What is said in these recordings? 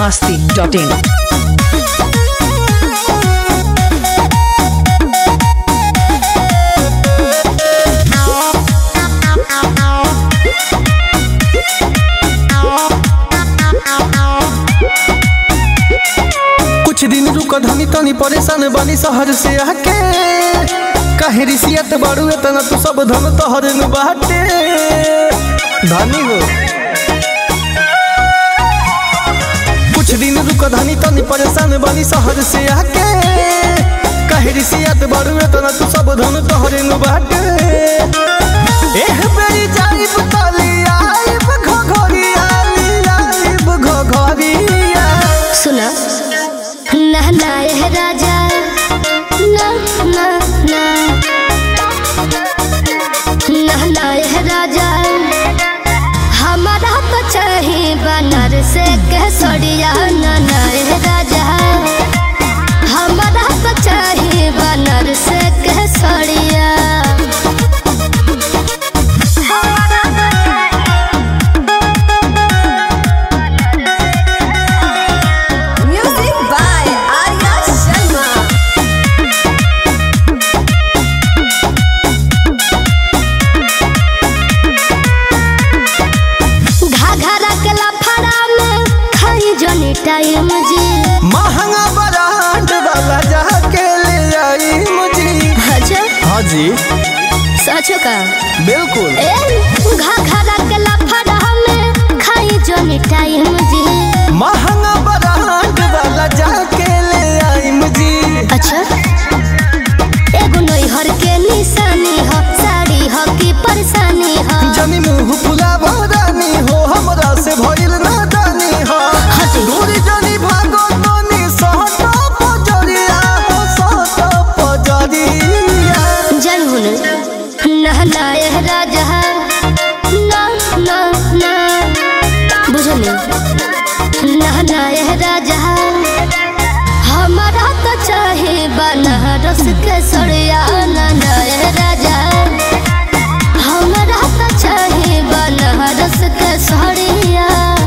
masti.in. कुछ दिन रुक धनी तनी परेशान बनी शहर से आके काहे रिसियत बाड़ू तना तू सब धन तोहर न बाटे धनी हो कुछ दिन रुक धनी तनी परेशान बनी शहर से आके काहे रिसियत बाड़ू तना तू सब धन तोहर न बाटे एह बेरी जाइब तली आइब घघरिया आइब घघरिया सुना नहना है राजा ना ना ना नहना है राजा हमारा तो चाहे बनर से केसरिया नहना है राजा हमारा तो चाहे बनर से केसरिया Music by Arya Sharma. घाघरा के लफड़ा में खाई जनी टाइम जी महंगा ब्रांड वाला जाके ले आई मुझे अच्छा हाँ जी सचो का बिल्कुल ए घाघरा के लफड़ा में खाई जनी टाइम जी महंगा ब्रांड वाला जाके ले आई मुझे अच्छा एगो नैहर के निशानी ह साड़ी ह की परेशानी ह जनी मुंह फुला भरानी हो हमरा से भइल ना दानी हो हटी। दूरी जनी भागो तनी सहटा पजरिया हो सहटा पजरिया जय हुन नहना ए राजा ना ना ना बुझली नहना ए राजा हमारा तो चाहे बनारस के सड़िया नहना ए राजा हमारा तो चाहे बनारस के सड़िया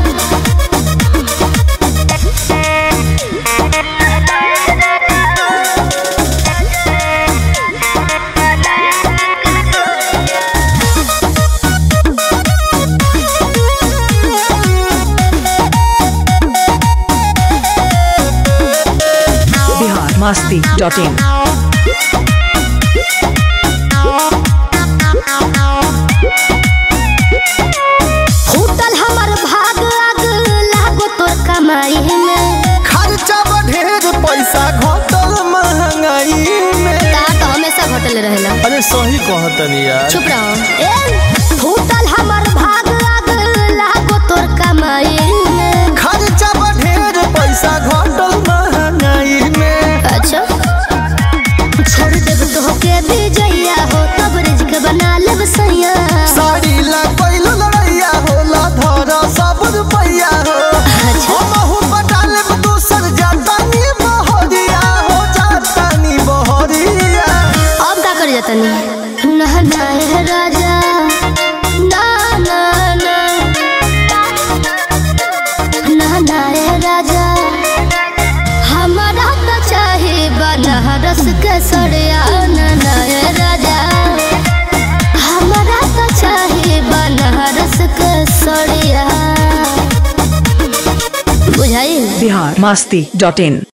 Bihar masti.in. फूटल हमर भाग आग लागो तोर कमाई में खर्चा बढ़ेर पैसा घटल महंगाई में ता तो हमेशा घटल रहेला अरे सही कहतनी यार चुप रहो ए फूटल हमर भाग आग लागो तोर कमाई में खर्चा बढ़ेर पैसा घटल महंगाई में अच्छा छोड़ देब तो के विजया हो तब रिज्क बना लेब सैया साड़ी ला पैल लड़ैया होला धर सब रुपैया हो अच्छा। हमहू पटाल दूसर जातानी बहरिया हो जातानी बहरिया अब का कर जाता नहीं नहना है राजा ना ना ना नहना है राजा हमारा तो चाहे बनारस के सड़िया नहना है राजा हमारा तो चाहे बनारस के सड़िया बुझाई Bihar masti.in.